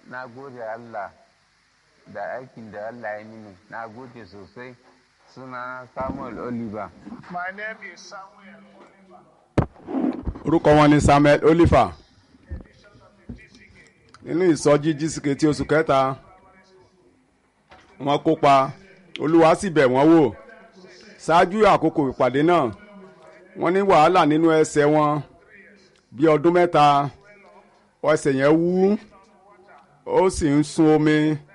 na gode Allah da aikin da Allah ya mini na gode sosai suna Samuel Oliver My name is Samuel Oliver, orúkọ wọn ni samuel oliver edition of the DCK. nínú ìsọjí jísìkè tí oṣù kẹta wọn kópa olúwa sì bẹ̀ wọ́n wò ṣáájú àkókò ìpàdé náà wọ́n ní wàhálà nínú ẹsẹ̀ wọn bí ọdún mẹ́ta ẹsẹ̀ yẹn wú ó sì ń sun omi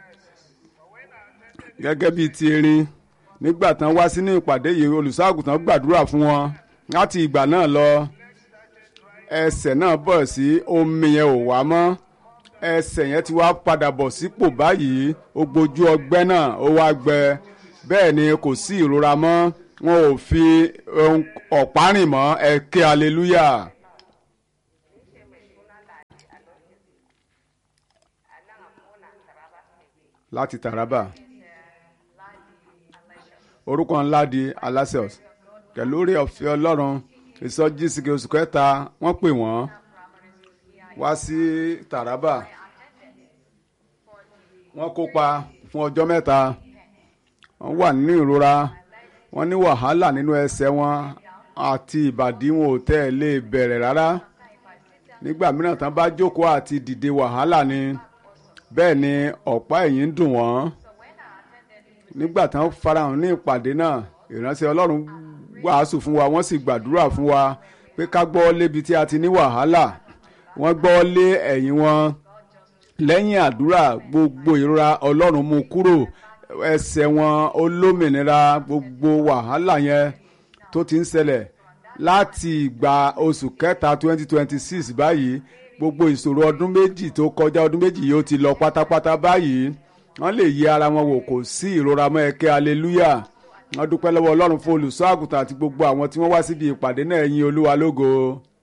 gẹ́gẹ́ bíi ti erin nígbà tán wá sínú ìpàdé yìí olùṣọ́àgùtàn gbàdúrà fún wọn láti ìgbà náà lọ ẹsẹ̀ náà bọ̀ sí omi yẹn ò wá mọ́ ẹsẹ̀ yẹn ti wá padà bọ̀ sípò báyìí ó gbojú ọgbẹ́ náà ó wá gbẹ bẹ́ẹ̀ ni kò sí ìrora mọ́ wọn ò fi ohun ọ̀pá rìn mọ́ ẹ ké hallelujah. láti Taraba orúkọ ńlá di Alasios kẹlórí ọ̀fẹ́ Ọlọ́run ìsọjí sìkè oṣù kẹta wọ́n pè wọ́n wá sí Taraba wọ́n kópa fún ọjọ́ mẹ́ta wọ́n wà nínú ìrora wọ́n ní wàhálà nínú ẹsẹ̀ wọn àti ìbàdí wọn ò tẹ́ ẹ lè bẹ̀rẹ̀ rárá nígbà mìíràn tán bá jókòó àti dìde wàhálà ni bẹ́ẹ̀ ni ọ̀pá ẹ̀yìn ń dùn wọ́n nígbà tán farahàn ní ìpàdé náà ìránṣẹ́ Ọlọ́run wàásù fún wa wọ́n sì gbàdúrà fún wa pé ká gbọ́ lébi tí a ti ní wàhálà wọ́n gbọ́ lé ẹ̀yìn wọn lẹ́yìn àdúrà gbogbo ìrora Ọlọ́run mú kúrò ẹsẹ̀ wọn olómìnira gbogbo wàhálà yẹn tó ti ń ṣẹlẹ̀ láti ìgbà oṣù kẹta twenty twenty six báyìí gbogbo ìṣòro ọdún méjì tó kọjá ọdún méjì yìí ó ti lọ pátápátá báyìí wọ́n lè yí ara wọn wò kò sí ìrora mọ́ ẹ̀kẹ́ hallelujah wọ́n dúpẹ́ lọ́wọ́ Ọlọ́run fún olùṣọ́ àgùntàn àti gbogbo àwọn tí wọ́n wá síbi ìpàdé náà ẹ̀yin Olúwa lógo.